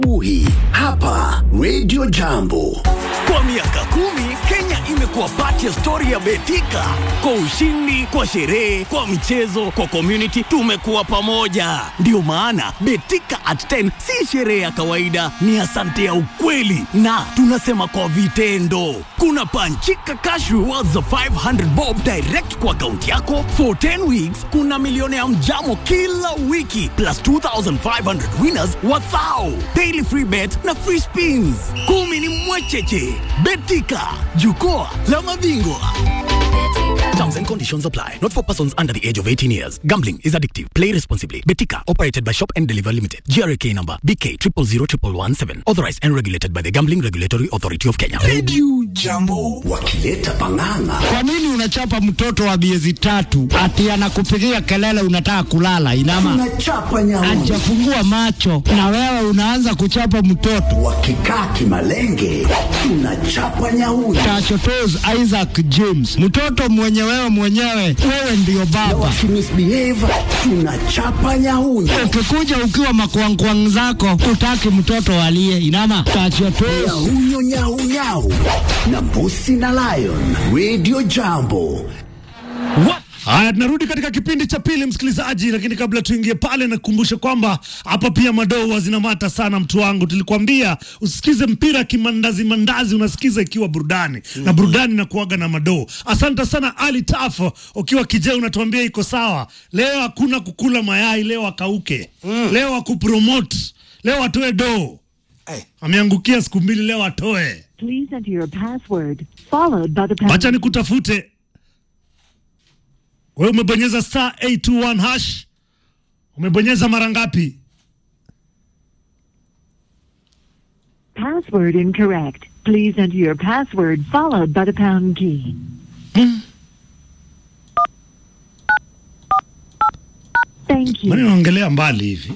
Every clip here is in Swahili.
Uhi hapa Radio Jambo. Kwa miaka kumi Kenya imekuwa pati ya stori ya Betika. Kwa ushindi, kwa sherehe, kwa michezo, kwa community, tumekuwa pamoja. Ndiyo maana Betika at 10 si sherehe ya kawaida, ni asante ya ukweli, na tunasema kwa vitendo. Kuna panchika cash rewards za 500 bob direct kwa akaunti yako for 10 weeks. Kuna milioni ya mjamo kila wiki plus 2500 winners wathao daily free bet na free spins. Kumi ni mwecheche. Betika, jukwaa la mabingwa. Terms and conditions apply. Not for persons under the age of 18 years. Gambling is addictive. Play responsibly. Betika, operated by Shop and Deliver Limited. GRK number BK 000117. Authorized and regulated by the Gambling Regulatory Authority of Kenya. Radio Jambo wakileta pang'ang'a. Kwa nini unachapa mtoto wa miezi tatu ati anakupigia kelele unataka kulala? Inama Tunachapa nyauni hajafungua macho na wewe unaanza kuchapa mtoto. wakikaa kimalenge, tunachapa nyauni Tachotos Isaac James, mtoto mwenye wewe mwenyewe, wewe ndiyo na baba. wakimisbehave, tunachapa nyauni Ukikuja ukiwa makwangkwang zako, utaki mtoto alie. Inama tachotos nyahunyo nyaunyau na mbusi na lion. Radio Jambo Haya, tunarudi katika kipindi cha pili msikilizaji, lakini kabla tuingie pale, nakukumbusha kwamba hapa pia madoo huwa zinamata sana. Mtu wangu, tulikwambia usikize mpira kimandazi mandazi, unasikiza ikiwa burudani na burudani na kuaga na madoo. Asante sana Ali Tafo, ukiwa kijee unatuambia iko sawa. Leo hakuna kukula mayai, leo akauke, leo akupromote, leo atoe doo. Ameangukia siku mbili, leo atoe. Please enter your password followed by the pound. Wacha nikutafute wewe. Umebonyeza star 821 hash, umebonyeza mara ngapi? Password incorrect. Please enter your password followed by the pound key. Thank Mbona you. naongelea mbali hivi?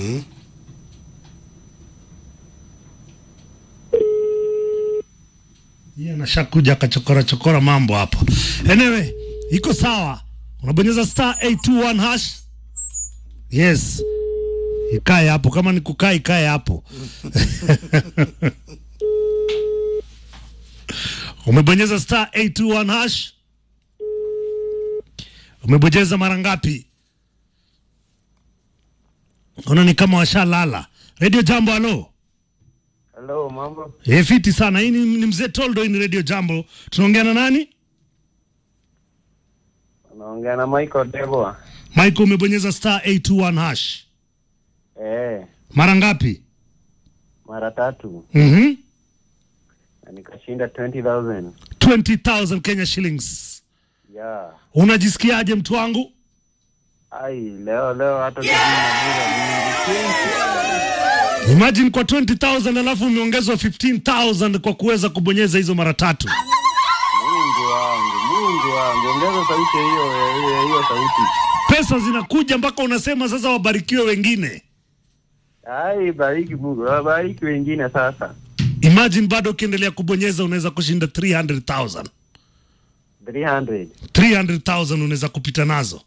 Yeye anashakuja akachokora chokora mambo hapo. Anyway, iko sawa. Unabonyeza star 821 hash. Yes. Ikae hapo kama ni kukaa ikae hapo. Umebonyeza star 821 hash. Umebonyeza mara ngapi? Ona ni kama washalala. Radio Jambo, halo. Hello, mambo. Eh, fiti sana. Hii ni, ni mzee Toldo, hii ni Radio Jambo. Tunaongea na nani? Naongea na Michael Debwa. Michael, umebonyeza star 821 hash. Eh, Mara ngapi? mara tatu Mhm. na nikashinda 20000. 20,000 Kenya shillings. Yeah. Unajisikiaje mtu wangu? Ai, leo leo hata kushinda bila mingi. Imagine kwa 20,000 alafu umeongezwa 15,000 kwa kuweza kubonyeza hizo mara tatu. Mungu wangu, Mungu wangu. Ongeza sauti hiyo hiyo hiyo sauti. Pesa zinakuja mpaka unasema sasa wabarikiwe wengine. Ai, bariki Mungu. Bariki wengine sasa. Imagine bado ukiendelea kubonyeza unaweza kushinda 300,000. 300. 300,000 unaweza kupita nazo.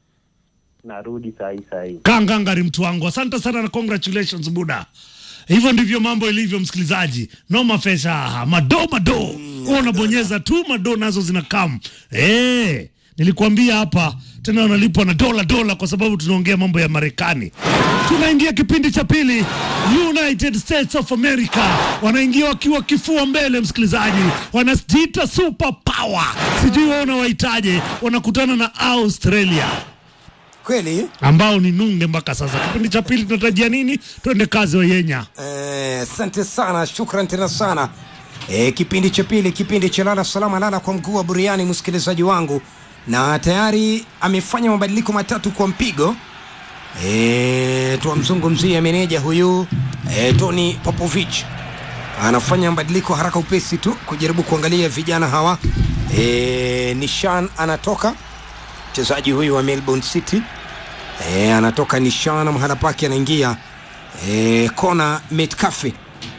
Narudi sahi sahi. Kangangari mtu wangu, asante sana na congratulations Buda. Hivyo ndivyo mambo ilivyo, msikilizaji. No mafesha mado mado, mm, unabonyeza tu mado nazo zinakam. Eh, nilikwambia hapa tena wanalipwa na dola dola, kwa sababu tunaongea mambo ya Marekani. Tunaingia kipindi cha pili. United States of America wanaingia wakiwa kifua mbele, msikilizaji, wanajiita super power, sijui wewe unawaitaje. Wanakutana na Australia Kweli ambao ni nunge mpaka sasa. Kipindi cha pili tunatarajia nini? Twende kazi wa Yenya. eh, asante sana, shukran tena sana. Eh, kipindi cha pili, kipindi cha lala salama, lala kwa mguu wa buriani, msikilizaji wangu, na tayari amefanya mabadiliko matatu kwa mpigo. Eh, tuwamzungumzia meneja huyu eh, Tony Popovich anafanya mabadiliko haraka upesi tu kujaribu kuangalia vijana hawa. Eh, Nishan anatoka mchezaji huyu wa Melbourne City e, anatoka Nishana mahala pake anaingia e, Kona Metcalfe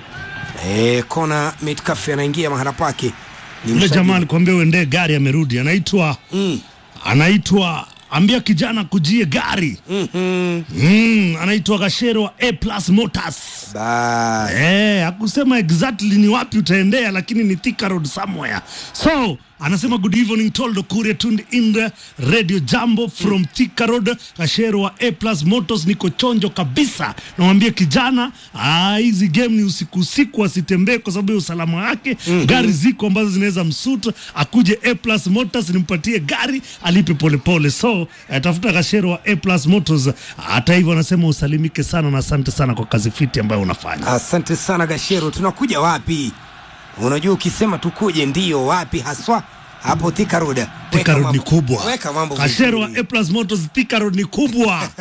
e, Kona Metcalfe anaingia mahala pake ni Yule msajili- jamaa alikwambia uendee gari, amerudi, anaitwa mm. anaitwa ambia kijana kujie gari mm-hmm. mm, anaitwa Gashero wa A Plus Motors. Bas. Eh, hakusema exactly ni wapi utaendea lakini ni Thika Road somewhere. So, anasema good evening Toldo Kuria tuned in the Radio Jambo from Thika Road Kashero wa A Plus Motors niko chonjo kabisa. Namwambia kijana, ah, hizi game ni usiku usiku asitembee kwa sababu ya usalama wake. Gari ziko ambazo zinaweza msuta akuje A Plus Motors nimpatie gari alipe polepole. So, eh, tafuta Kashero wa A Plus Motors. Hata hivyo anasema usalimike sana na asante sana kwa kazi fiti ambayo unafanya. Asante sana Gashero, tunakuja wapi? Unajua, ukisema tukuje ndio wapi haswa? Hapo Thika Road. Thika Weka Road ni mambo- kubwa. Weka mambo Kashero wa vizuri. A Plus Motors Thika Road ni kubwa.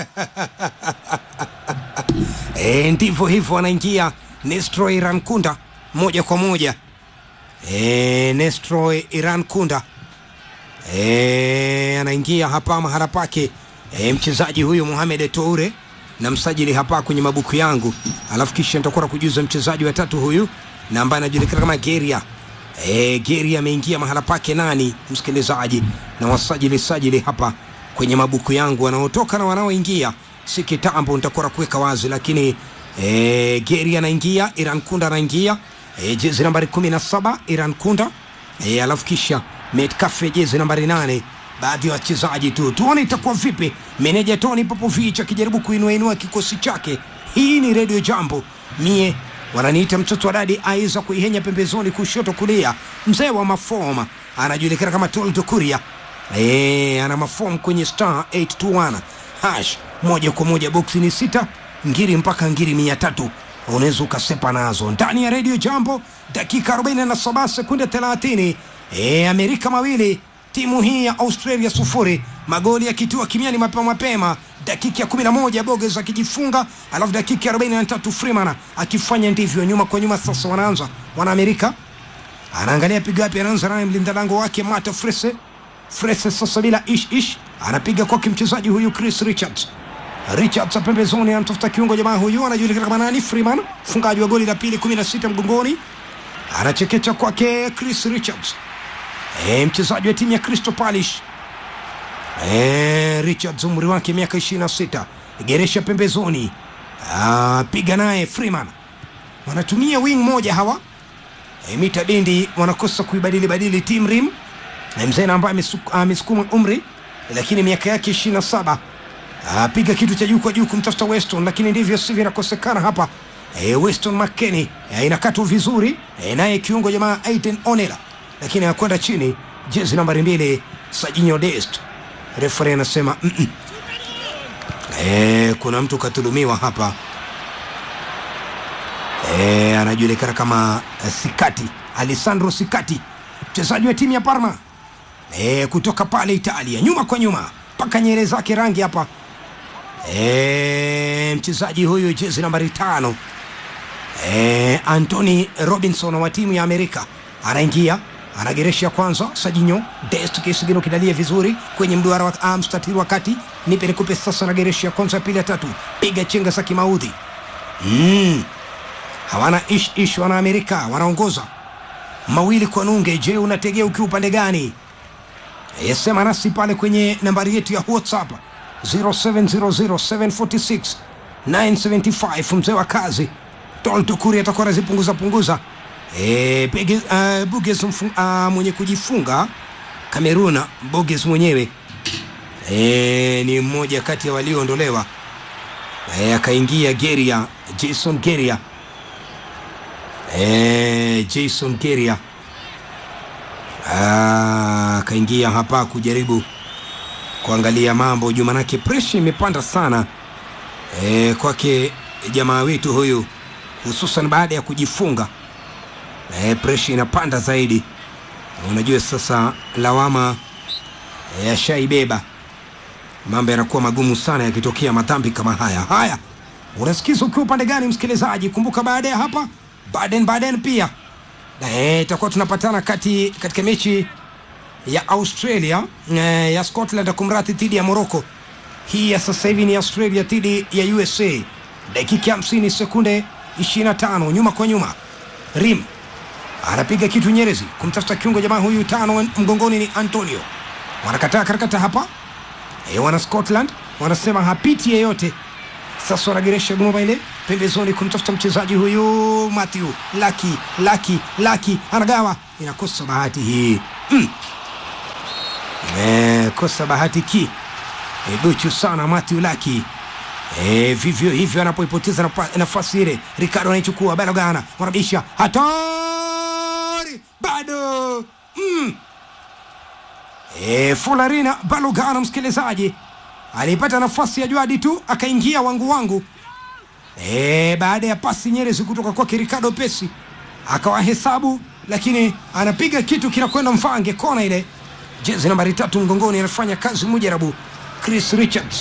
E, ndivyo hivyo wanaingia Nestro Iran Kunda moja kwa moja. E, Nestro Iran Kunda e, anaingia hapa mahala pake e, mchezaji huyu Mohamed Toure na msajili hapa kwenye mabuku yangu, alafu kisha nitakuwa na kujuza mchezaji wa tatu huyu na ambaye anajulikana kama Geria. E, Geria ameingia mahala pake nani, msikilizaji, na wasajili sajili hapa kwenye mabuku yangu wanaotoka na wanaoingia si kitambo, nitakuwa na kuweka wazi, lakini e, Geria anaingia, Iran Kunda anaingia e, jezi nambari kumi na saba Iran Kunda e, alafu kisha Metcalfe jezi nambari nane baadhi ya wachezaji tu, tuone itakuwa vipi. Meneja Tony Popovich akijaribu kuinuainua kikosi chake. Hii ni Radio Jambo, mie wananiita mtoto wa dadi aiza kuihenya pembezoni kushoto kulia, mzee wa mafoma anajulikana kama Toldo Kuria. Eh, ana mafom kwenye star 821 hash moja kwa moja boksi ni sita ngiri mpaka ngiri mia tatu unaweza ukasepa nazo ndani ya redio jambo dakika 47 sekunde 30 e, amerika mawili timu hii ya australia sufuri magoli yakitua kimiani mapema mapema dakika ya 11 boges akijifunga alafu dakika ya 43 freeman akifanya ndivyo nyuma kwa nyuma sasa wanaanza wanaamerika anaangalia pigo yapi anaanza naye mlinda lango wake mata frese frese sasa bila ish ish anapiga kwake mchezaji huyu chris richards richards pembezoni anatafuta kiungo jamaa huyu anajulikana kama nani freeman mfungaji wa goli la pili 16 mgongoni anachekecha kwake chris richards e, mchezaji wa timu ya crystal palish e, richards umri wake miaka 26 geresha pembezoni Ah, piga naye freeman wanatumia wing moja hawa e, mita dindi wanakosa kuibadili badili team rim na mzee na ambaye amesu- amesukuma umri lakini miaka yake 27 apiga kitu cha juu kwa juu kumtafuta Weston, lakini ndivyo sivyo, inakosekana hapa. E, Weston McKennie e, inakatwa vizuri e, naye kiungo jamaa Aiden Onela, lakini akwenda chini, jezi nambari mbili Sajinho Dest. Refere anasema mm -mm. E, kuna mtu katulumiwa hapa e, anajulikana kama eh, Sikati, Alessandro Sikati, mchezaji wa timu ya Parma e, kutoka pale Italia, nyuma kwa nyuma mpaka nyele zake rangi hapa e, mchezaji huyu jezi nambari tano e, Anthony Robinson wa timu ya Amerika anaingia anageresha kwanza Sajinho Dest kisigino kidalia vizuri kwenye mduara wa ah, mstatiri wa kati nipe nikupe sasa nageresha ya kwanza ya pili ya tatu piga chenga za kimaudhi mm. hawana ish ish wana Amerika wanaongoza mawili kwa nunge je unategea ukiwa upande gani yasema nasi pale kwenye nambari yetu ya whatsapp 0700746975 mzee wa kazi toltukuri atakuwa anazipunguza punguza e, Bege, uh, buges mfu, uh, mwenye kujifunga kameruna boges mwenyewe e, ni mmoja kati ya walioondolewa e, akaingia geria jason geria e, jason geria Ah, akaingia hapa kujaribu kuangalia mambo juu, manake presha imepanda sana e, kwake jamaa wetu huyu, hususan baada ya kujifunga e, presha inapanda zaidi. Unajua sasa lawama e, ashaibeba, mambo yanakuwa magumu sana yakitokea madhambi kama haya. Haya, unasikiza ukiwa upande gani, msikilizaji? Kumbuka baada ya hapa Baden Baden pia Eh, itakuwa tunapatana kati katika mechi ya Australia eh, ya Scotland kumrati dhidi ya Morocco. Hii ya sasa hivi ni Australia dhidi ya USA, dakika 50 sekunde 25, nyuma kwa nyuma. Rim anapiga kitu Nyerezi kumtafuta kiungo jamaa huyu tano mgongoni ni Antonio, wanakataa karakata hapa e, wana Scotland wanasema hapiti yeyote. Sasa wanageresha goma ile pembezoni kumtafuta mchezaji huyu Matthew Laki Laki Laki anagawa, inakosa bahati hii mm. Imekosa bahati ki e, duchu sana Matthew Laki e, vivyo hivyo anapoipoteza napa- nafasi ile, Ricardo anaichukua Balogana, wanabisha hatari bado mm. E, Fularina Balogana msikilizaji alipata nafasi ya Jwadi tu akaingia wangu wangu e, baada ya pasi nyerezi kutoka kwake Ricardo Pesi akawahesabu, lakini anapiga kitu kinakwenda mfange kona ile. Jezi nambari tatu mgongoni anafanya kazi mujarabu Chris Richards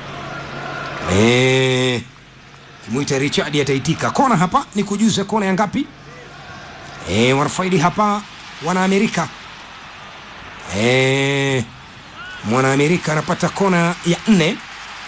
e, kimwita Richard ataitika kona hapa. Ni kujuze kona ya ngapi? E, wanafaidi hapa wana Amerika e, mwanaamerika anapata kona ya nne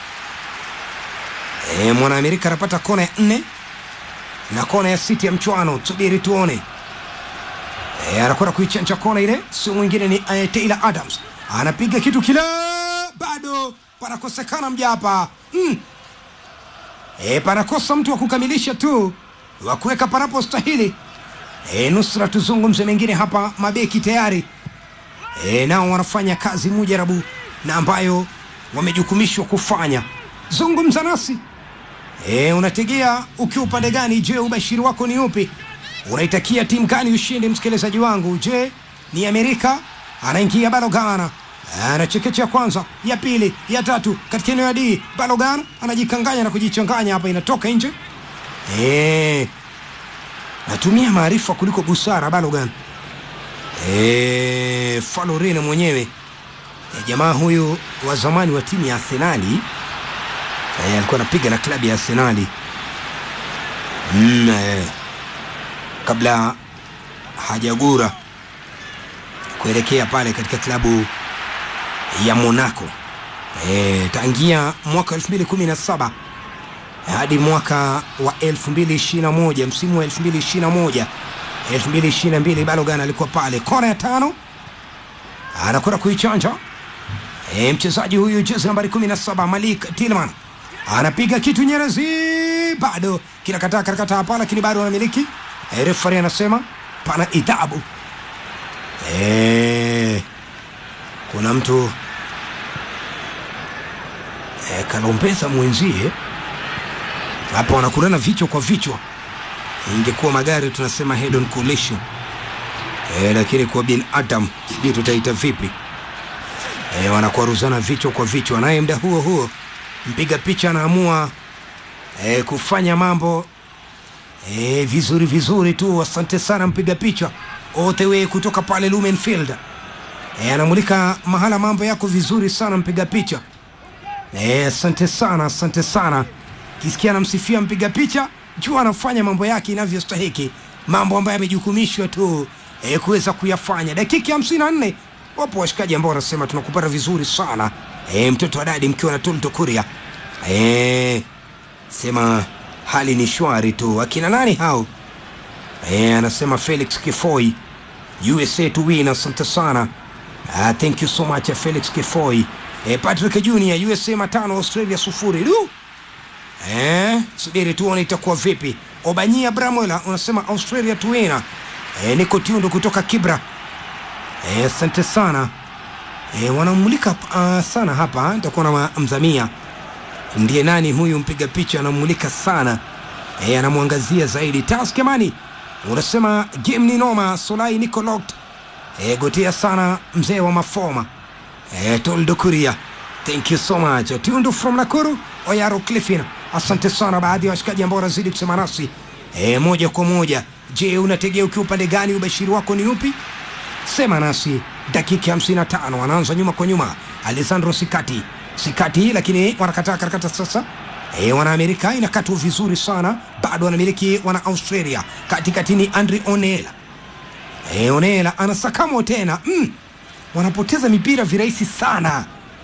e, mwanaamerika anapata kona ya nne na kona ya sita ya mchwano tusubiri tuone e, anakwenda kuichanja kona ile sio mwingine ni uh, Taylor Adams anapiga kitu kile bado panakosekana mja hapa mm. e, panakosa mtu wa kukamilisha tu wa kuweka panapostahili e, nusra tuzungumze mengine hapa mabeki tayari e, nao wanafanya kazi mujarabu na ambayo wamejukumishwa kufanya. Zungumza nasi e, unategea ukiwa upande gani? Je, ubashiri wako ni upi? Unaitakia timu gani ushindi, msikilizaji wangu? Je, ni Amerika? Anaingia Balogana anachekecha kwanza, ya pili, ya tatu katika eneo ya D. Balogana anajikanganya na kujichanganya hapa, inatoka nje. E, natumia maarifa kuliko busara Balogan. E, Falorene mwenyewe e, jamaa huyu wa zamani wa timu ya Arsenali e, alikuwa anapiga na klabu ya Arsenali mm, e, kabla hajagura kuelekea pale katika klabu ya Monaco e, tangia mwaka 2017 hadi mwaka wa 2021 msimu wa 2021 2022 Balogan alikuwa pale kona ya tano anakwenda kuichanja e, mchezaji huyu jezi nambari 17 Malik Tilman anapiga kitu Nyerezi, bado kinakataa karakata hapa, lakini bado anamiliki e, refari anasema pana idhabu e, kuna mtu e, kalombeza mwenzie hapa, wanakulana vichwa kwa vichwa ingekuwa magari tunasema head on collision e, lakini kwa binadamu sijui tutaita vipi e, wanakwaruzana vichwa kwa vichwa, naye muda huo huo mpiga picha anaamua e, kufanya mambo e, vizuri vizuri tu. Asante sana mpiga picha all the way kutoka pale Lumenfield e, anamulika mahala mambo yako vizuri sana mpiga picha e, asante sana, asante sana. Kisikia anamsifia mpiga picha jua anafanya mambo yake inavyostahiki, mambo ambayo yamejukumishwa tu e, kuweza kuyafanya. Dakika hamsini na nne wapo washikaji ambao wanasema tunakupata vizuri sana e, mtoto wa dadi mkiwa na Tolto Kuria e, sema hali ni shwari tu. Akina nani hao? E, anasema Felix Kifoi USA to win. Asante sana uh, thank you so much Felix Kifoi. E, Patrick Junior USA matano Australia sufuri du Eh, subiri tuone itakuwa vipi. Obanyia Bramwela unasema Australia tuena. Eh, niko Tiundo kutoka Kibra. Eh, asante sana. Eh, wanamulika uh, sana hapa, nitakuwa na mzamia. Ndiye nani huyu mpiga picha anamulika sana. Eh, anamwangazia zaidi. Taskemani unasema game ni noma, Solai niko locked. Eh, gotea sana mzee wa mafoma. Eh, Toldo Kuria. Thank you so much. Tiundo from Nakuru, Oyaro Cliffin. Asante sana baadhi ya washikaji ambao wanazidi kusema nasi e, moja kwa moja. Je, unategea ukiwa upande gani? Ubashiri wako ni upi? Sema nasi. Dakika 55 wanaanza nyuma kwa nyuma. Alessandro Sikati Sikati, lakini wanakataa karakata sasa. E, wana Amerika inakatwa vizuri sana, bado wanamiliki wana Australia. Katikati ni Andre Onela. E, Onela anasakamwa tena mm. Wanapoteza mipira virahisi sana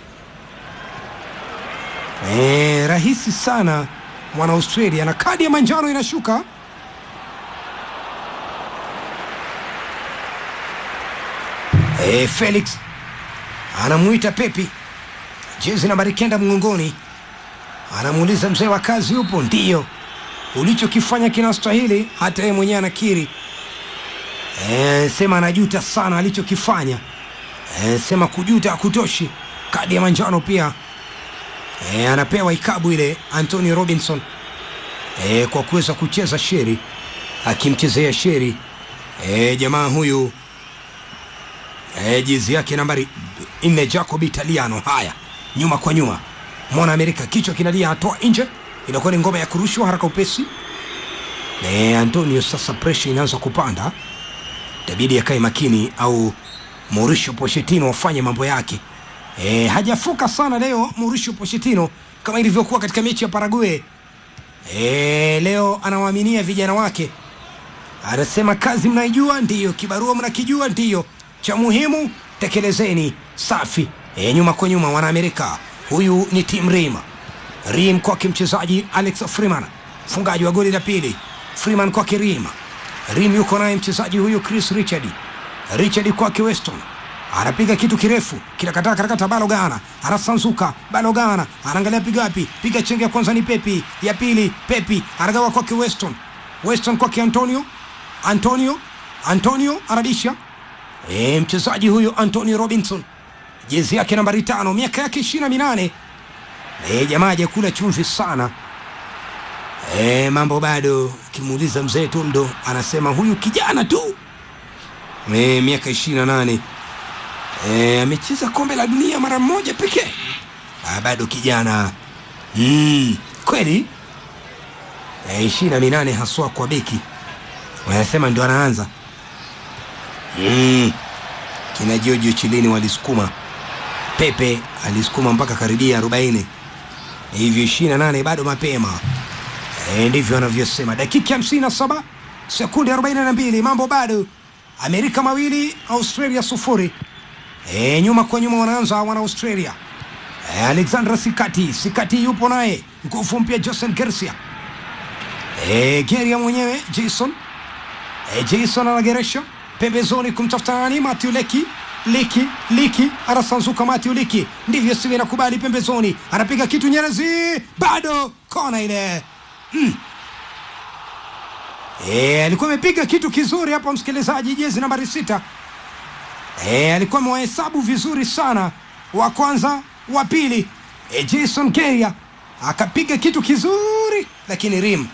Eh, rahisi sana mwana Australia na kadi ya manjano inashuka. Eh, Felix anamuita Pepi, jezi nambari kenda mgongoni, anamuuliza mzee wa kazi upo? Ndiyo. ulichokifanya kinastahili hata yeye mwenyewe anakiri e, sema anajuta sana alichokifanya e, sema kujuta hakutoshi kadi ya manjano pia e, anapewa ikabu ile Anthony Robinson e, kwa kuweza kucheza sheri akimchezea sheri e, jamaa huyu e, jezi yake nambari nne Jacob Italiano. Haya, nyuma kwa nyuma, mwana Amerika kichwa kinalia, atoa nje, inakuwa ni ngoma ya kurushwa haraka upesi. E, Antonio sasa presha inaanza kupanda, itabidi akae makini au Mauricio Pochettino wafanye mambo yake. E, hajafuka sana leo Mauricio Pochettino kama ilivyokuwa katika mechi ya Paraguay. E, leo anawaaminia vijana wake, anasema kazi mnaijua, ndiyo kibarua mnakijua, ndiyo cha muhimu tekelezeni. Safi. E, nyuma kwa nyuma, Wanaamerika. Huyu ni Tim Rim. Rim kwake mchezaji Alex Freeman, mfungaji wa goli la pili. Freeman kwake Rim. Rim yuko naye mchezaji huyu Chris Richard. Richard kwake Weston anapiga kitu kirefu kinakataa karakata Balogana anasanzuka Balogana anaangalia piga wapi piga chenge ya kwanza ni Pepi ya pili Pepi anagawa kwake Weston Weston kwake Antonio Antonio Antonio anabisha e, mchezaji huyu Antonio Robinson jezi yake nambari tano miaka yake ishirini na minane e, jamaa hajakula chumvi sana e, mambo bado kimuuliza mzee Toldo anasema huyu kijana tu e, miaka ishirini na nane e, amecheza kombe la dunia mara moja pekee Ah, bado kijana mm, kweli ishirini na minane haswa kwa beki wanasema ndio anaanza mm. kina Giorgio Chilini walisukuma Pepe alisukuma mpaka karibia 40 hivyo 28 bado mapema e, ndivyo wanavyosema dakika 57 sekunde 42 mambo bado Amerika mawili Australia sufuri e, nyuma kwa nyuma wanaanza wana Australia e, Alexandra Sikati Sikati yupo naye nguvu mpya Josen Gersia e, Geria mwenyewe Jason e, Jason anageresha pembezoni kumtafuta nani Matthew Leki Liki Liki anasanzuka Matthew Liki ndivyo sivi inakubali pembezoni anapiga kitu Nyerezi bado kona ile mm. E, alikuwa amepiga kitu kizuri hapa msikilizaji, jezi nambari sita. E, alikuwa amewahesabu vizuri sana, wa kwanza, wa pili. E, Jason Keria akapiga kitu kizuri, lakini rim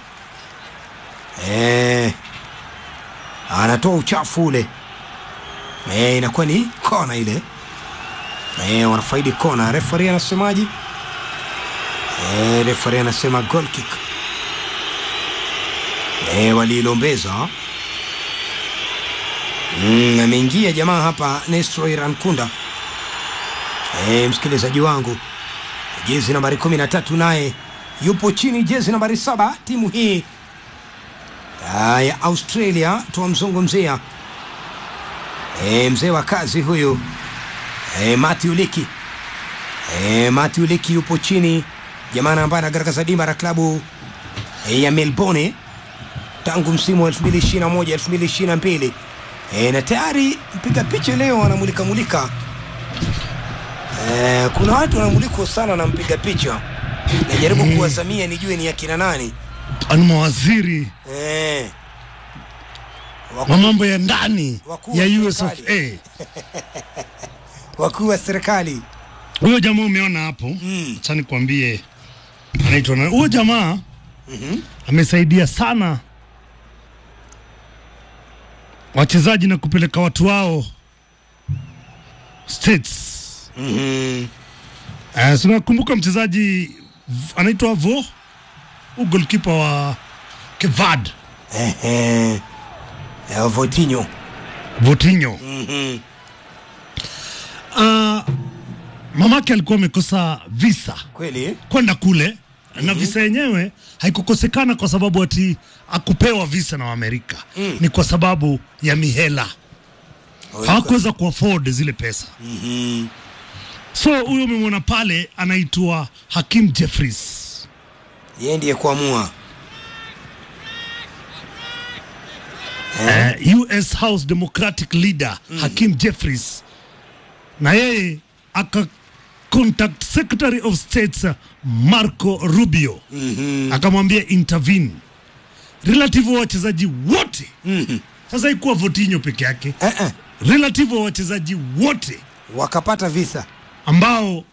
e, anatoa uchafu ule e, inakuwa ni kona ile e, wanafaidi kona. Refari anasemaje? E, refari anasema goal kick e, waliilombeza mm, ameingia jamaa hapa Nestor Rankunda e, msikilizaji wangu jezi nambari kumi na tatu naye yupo chini jezi nambari saba timu hii ah, ya Australia tuwamzungumzia e, mzee wa kazi huyu e, Matthew Liki e, Matthew Liki yupo chini jamaa ambaye anagaragaza dimba la klabu e, ya Melbourne tangu msimu wa 2021 2022 e, na tayari mpiga picha leo anamulika mulika e, kuna watu wanamulikwa sana na mpiga picha najaribu Mm. kuwazamia nijue ni akina nani Ani mawaziri e, wa mambo ya ndani Wakuu wa ya US of serikali. A. wakuu wa serikali Huyo jamaa umeona hapo, Mm. acha nikwambie anaitwa na huyo jamaa amesaidia sana wachezaji na kupeleka watu wao states. mm-hmm. Uh, sinakumbuka mchezaji V- anaitwa Vo, huyu goalkeeper wa Kevad Ehe. Eh, Votinho Votinho. mm-hmm. Uh, mamake alikuwa amekosa visa kweli kwenda kule na visa yenyewe haikukosekana kwa sababu ati akupewa visa na Waamerika Mm. ni kwa sababu ya mihela, hawakuweza kuafford zile pesa. mm-hmm. So huyo umemwona pale anaitwa Hakim Jeffries. yeye ndiye kuamua eh, US House Democratic leader Hakim Jeffries, na yeye aka contact Secretary of State Marco Rubio mm-hmm. akamwambia intervene relative wa wachezaji wote sasa ikuwa Votinho peke yake eh, eh. relative wa wachezaji wote wakapata visa ambao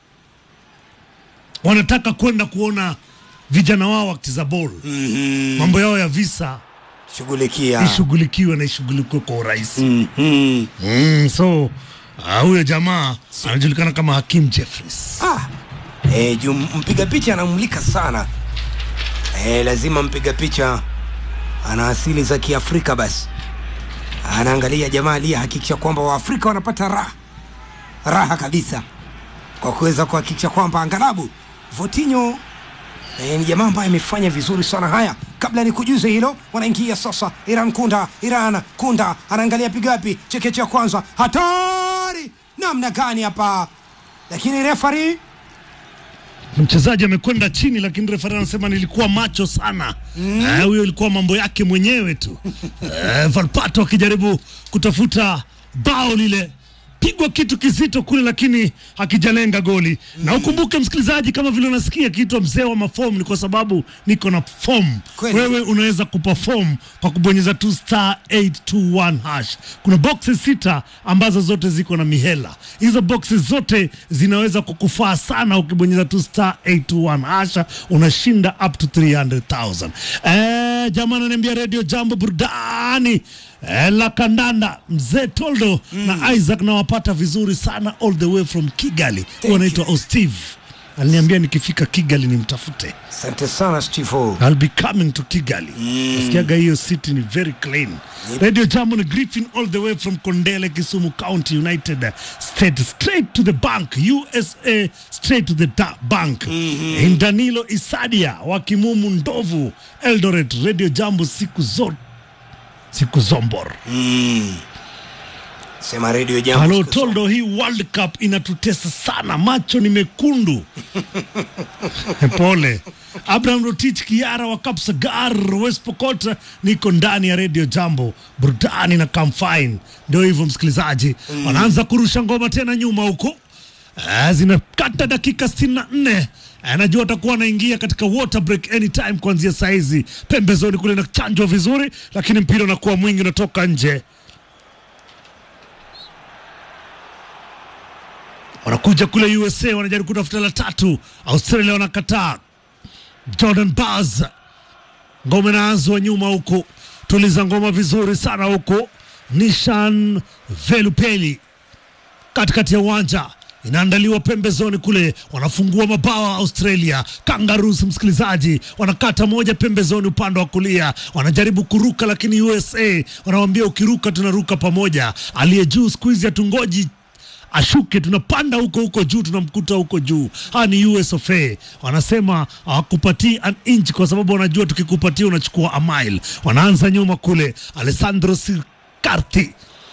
wanataka kwenda kuona vijana wao wakicheza ball mambo yao ya visa shughulikia ishughulikiwe na ishughulikiwe kwa urahisi Mhm. mm, so ah, huyo jamaa anajulikana kama Hakim Jeffries ah. e, juu mpiga picha anamulika sana e, lazima mpiga picha ana asili za kiafrika basi anaangalia jamaa aliyehakikisha kwamba waafrika wanapata raha raha kabisa kwa kuweza kuhakikisha kwamba angalabu votinyo E, ni jamaa ambaye amefanya vizuri sana haya kabla ni kujuze hilo wanaingia sasa iran kunda iran kunda anaangalia pigapi chekeche ya kwanza hatari namna gani hapa lakini refari mchezaji amekwenda chini, lakini refari anasema nilikuwa macho sana. Eh, Huyo ilikuwa mambo yake mwenyewe tu. Eh, Valpato akijaribu kutafuta bao lile pigwa kitu kizito kule, lakini hakijalenga goli. Na ukumbuke msikilizaji, kama vile unasikia kiitwa mzee wa mafom, ni kwa sababu niko na form. Kweli. Wewe unaweza kuperform kwa kubonyeza tu star 821 hash. Kuna boxes sita ambazo zote ziko na mihela. Hizo boxes zote zinaweza kukufaa sana ukibonyeza tu star 821 hash, unashinda up to 300,000. Eh, jamaa ananiambia Radio Jambo burudani eh, la kandanda mzee Toldo na Isaac nawapata vizuri sana all the way from Kigali. Thank Wanaitwa Osteve. Aliniambia nikifika Kigali nimtafute. asante sana stivo I'll be coming to Kigali. Nasikiaga hiyo city ni very clean. Radio Jambo ni Griffin all the way from Kondele, Kisumu County, United States, straight to the bank, USA, straight to the da- bank. In Danilo Isadia wa Kimumu Ndovu, Eldoret, Radio Jambo siku zote siku zombor. sema redio jambo Halo siku zote. Toldo, hii World Cup inatutesa sana, macho ni mekundu. Pole. Abraham Rotich Kiara wa Kapsagar, West Pokot, niko ndani ya Radio Jambo, burudani na Camfine. Ndio hivyo msikilizaji, wanaanza kurusha ngoma tena nyuma huko. Ah, zinakata dakika 64 anajua atakuwa anaingia katika water break anytime kuanzia saizi pembezoni kule na chanjwa vizuri lakini mpira unakuwa mwingi unatoka nje wanakuja kule USA wanajaribu kutafuta la tatu. Australia wanakataa. Jordan Baz, ngoma inaanzwa nyuma huko, tuliza ngoma vizuri sana huko. Nishan Velupeli katikati ya uwanja inaandaliwa pembezoni kule, wanafungua mabawa Australia. Kangaroos, msikilizaji, wanakata moja pembezoni upande wa kulia, wanajaribu kuruka, lakini USA wanawambia ukiruka tunaruka pamoja. Aliye juu siku hizi hatungoji ashuke, tunapanda huko huko juu, tunamkuta huko juu. Hawa ni US of A, wanasema hawakupatii an inch kwa sababu wanajua tukikupatia unachukua a mile. Wanaanza nyuma kule, Alessandro Sicarti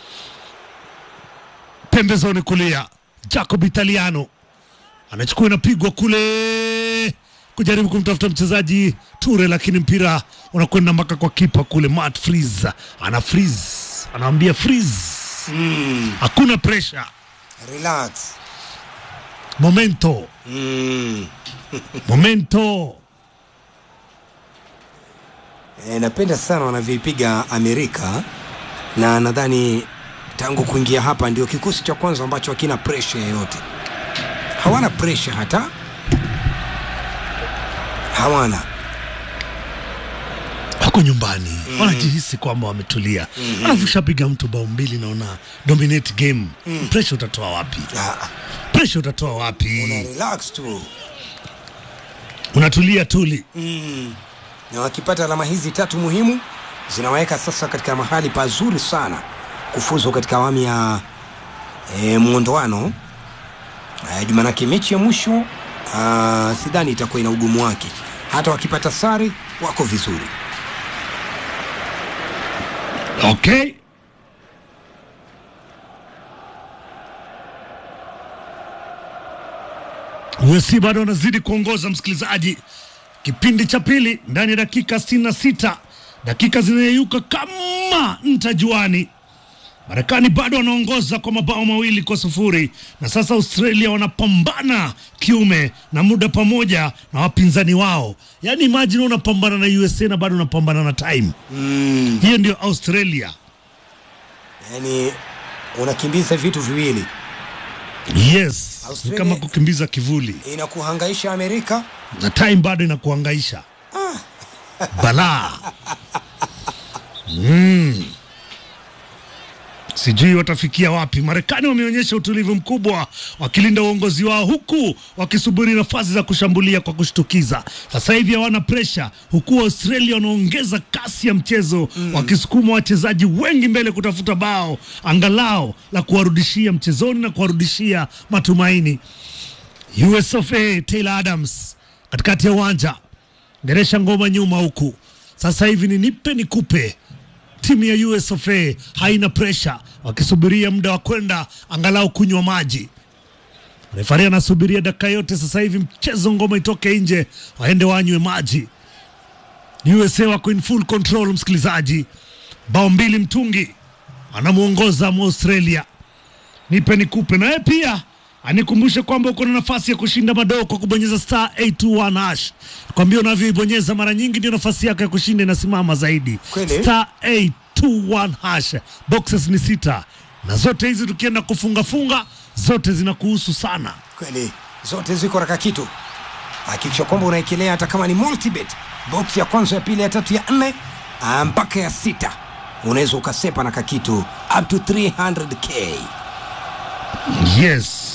pembezoni kulia, Jacob Italiano anachukua inapigwa kule kujaribu kumtafuta mchezaji Ture, lakini mpira unakwenda mpaka kwa kipa kule. Matt Freeze ana freeze, anamwambia freeze, hakuna pressure, relax momento mm. momento. E, napenda sana wanavyoipiga Amerika na nadhani tangu kuingia hapa ndio kikosi cha kwanza ambacho hakina presha yoyote. Hawana presha hata, hawana wako nyumbani wanajihisi kwamba wametulia, alafu shapiga mtu bao mbili, naona dominate game. Pressure utatoa wapi? Ah, Pressure utatoa una wapi? relax tu Unatulia tuli. na wakipata alama hizi tatu muhimu zinawaweka sasa katika mahali pazuri sana kufuzu katika awamu ya e, mwondoano e, jumanake mechi ya mwisho ah, sidhani itakuwa ina ugumu wake hata wakipata sare wako vizuri Okay. USC bado wanazidi kuongoza msikilizaji, kipindi cha pili ndani ya dakika 66 dakika zinayeyuka kama nta juani. Marekani bado wanaongoza kwa mabao mawili kwa sufuri na sasa Australia wanapambana kiume na muda pamoja na wapinzani wao. Yaani imagine unapambana na USA na bado unapambana na time. mm. Hiyo ndio Australia. yani unakimbiza vitu viwili Yes, ni Australia- kama kukimbiza kivuli inakuhangaisha amerika na time bado inakuangaisha balaa mm. Sijui watafikia wapi. Marekani wameonyesha utulivu mkubwa wakilinda uongozi wao huku wakisubiri nafasi za kushambulia kwa kushtukiza. Sasa hivi hawana presha, huku Australia wanaongeza kasi ya mchezo wakisukuma wachezaji wengi mbele kutafuta bao angalao la kuwarudishia mchezoni na kuwarudishia matumaini. US of A, Taylor Adams katikati ya uwanja, geresha ngoma nyuma huku. Sasa hivi ni nipe nikupe. Timu ya US of A haina presha, wakisubiria muda wa kwenda angalau kunywa maji. Refari anasubiria dakika yote sasa hivi mchezo, ngoma itoke nje, waende wanywe maji. USA wako in full control, msikilizaji, bao mbili mtungi, anamwongoza Australia nipe nikupe. Naye pia anikumbushe kwamba uko na nafasi ya kushinda madoo kwa kubonyeza star 821 hash. Kwambia unavyoibonyeza mara nyingi ndio nafasi yako ya kushinda inasimama zaidi. Kweli? Star 821 hash. Boxes ni sita na zote hizi tukienda kufunga funga zote zinakuhusu sana. kweli zote ziko raka kitu hakikisha kwamba unaekelea hata kama ni multibet box ya kwanza ya pili ya tatu ya nne ah, mpaka ya sita unaweza ukasepa na kakitu up to 300k Yes.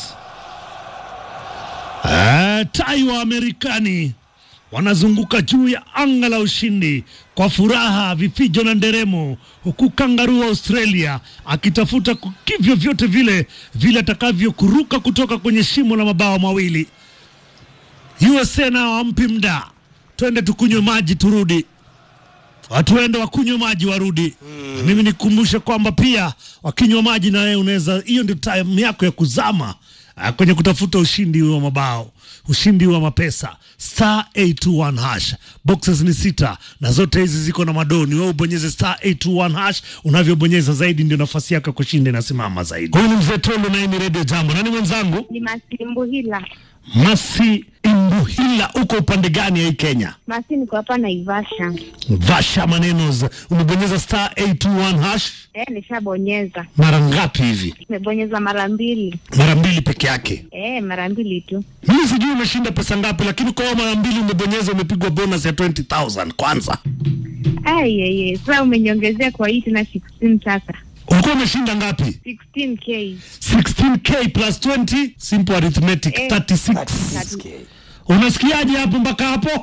Ah, tai wa Amerikani wanazunguka juu ya anga la ushindi kwa furaha, vifijo na nderemo, huku kangaruu wa Australia akitafuta ku- kivyo vyote vile vile atakavyokuruka kutoka kwenye shimo la mabao mawili. USA nao hampi mda, twende tukunywe maji turudi watu waende wakunywe maji warudi. Mm. Mimi nikumbushe kwamba pia wakinywa maji na wewe unaweza, hiyo ndio time yako ya kuzama ah, kwenye kutafuta ushindi wa mabao, ushindi wa mapesa. Star 821 hash, boxes ni sita na zote hizi ziko na madoni. Wewe ubonyeze star 821 hash, unavyobonyeza zaidi ndio nafasi yako ya kushinda inasimama zaidi. Huyu ni mzee Tolo na hii ni Radio Jambo. Nani mwenzangu? ni Masimbu hila Masi Imbuhila, uko upande gani ya hii Kenya? Masi, niko hapa Naivasha. Vasha Manenos, umebonyeza star 821 hash Eh, nishabonyeza, mara ngapi hivi? nimebonyeza mara mbili. Mara mbili peke yake. Eh, mara mbili tu. Mimi sijui umeshinda pesa ngapi, lakini kwa hiyo mara mbili umebonyeza, umepigwa bonus ya 20000 kwanza. Ayeye, sasa umeniongezea kwa hii tena 16 sasa. Ulikuwa umeshinda ngapi? 16k. 16k plus 20, simple arithmetic, Eh. 36. 36k Unasikiaje hapo mpaka hapo?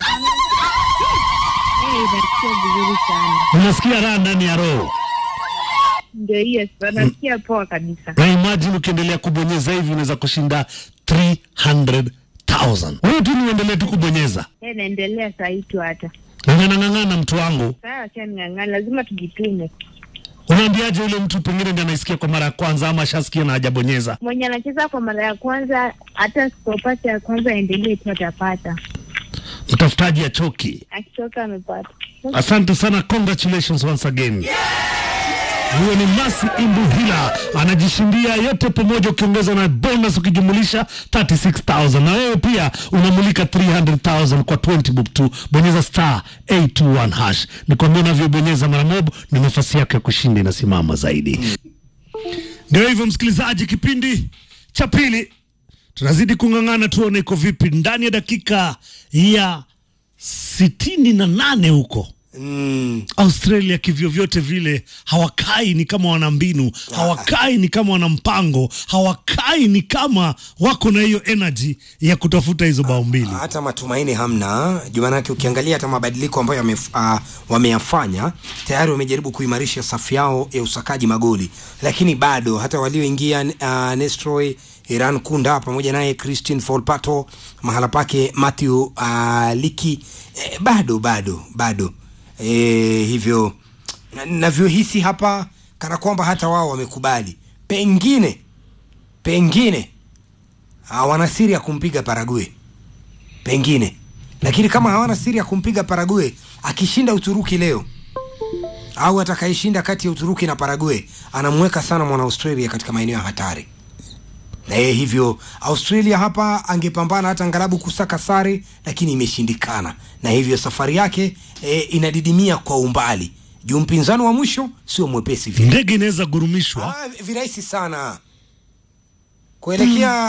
Eh, nasikia vizuri sana. Unasikia raha ndani ya roho. Ndio hiyo sasa, nasikia poa kabisa. Na imagine ukiendelea kubonyeza hivi unaweza kushinda 300,000. Wewe tu niendelee tu kubonyeza. Eh, naendelea saa hii tu hata. Ng'ang'ana ng'ang'ana mtu wangu. Sasa acha ning'ang'ana, lazima tujitume. Unaambiaje yule mtu pengine ndiye anaisikia kwa mara ya kwanza ama ashasikia na hajabonyeza? Mwenye anacheza kwa mara ya kwanza, hata sipopata ya kwanza, aendelee tu, atapata. Mtafutaji achoki. Akitoka amepata. Asante sana, congratulations once again. Huyo ni Masi Imbuhila anajishindia yote pamoja, ukiongeza na bonus ukijumulisha 36000 na wewe pia unamulika 300000 kwa 20 bob tu. Bonyeza star 821 hash. Nikwambia unavyobonyeza mara mob, ni nafasi yako ya kushinda inasimama zaidi. Ndio hivyo, msikilizaji, kipindi cha pili tunazidi kung'ang'ana, tuone iko vipi ndani ya dakika ya sitini na nane huko mm. Australia kivyovyote vile hawakai ni kama wana mbinu, hawakai ni kama wana mpango, hawakai ni kama wako na hiyo energy ya kutafuta hizo bao mbili. hata matumaini hamna jumanake ukiangalia hata mabadiliko ambayo yamef, uh, wameyafanya tayari wamejaribu kuimarisha safu yao ya usakaji magoli lakini bado hata walioingia uh, nestroy iran kunda pamoja naye christine folpato mahala pake matthew uh, liki eh, bado bado bado eh, hivyo na- navyohisi hapa kana kwamba hata wao wamekubali pengine pengine uh, wana siri ya kumpiga parague pengine lakini kama hawana siri ya kumpiga Parague akishinda Uturuki leo au atakayeshinda kati ya Uturuki na Paraguay anamweka sana mwana Australia katika maeneo ya hatari. Na yeye hivyo Australia hapa angepambana hata ngalabu kusaka sare, lakini imeshindikana, na hivyo safari yake e, inadidimia kwa umbali juu mpinzani wa mwisho sio mwepesi vile. ndege inaweza gurumishwa Ah, virahisi sana kuelekea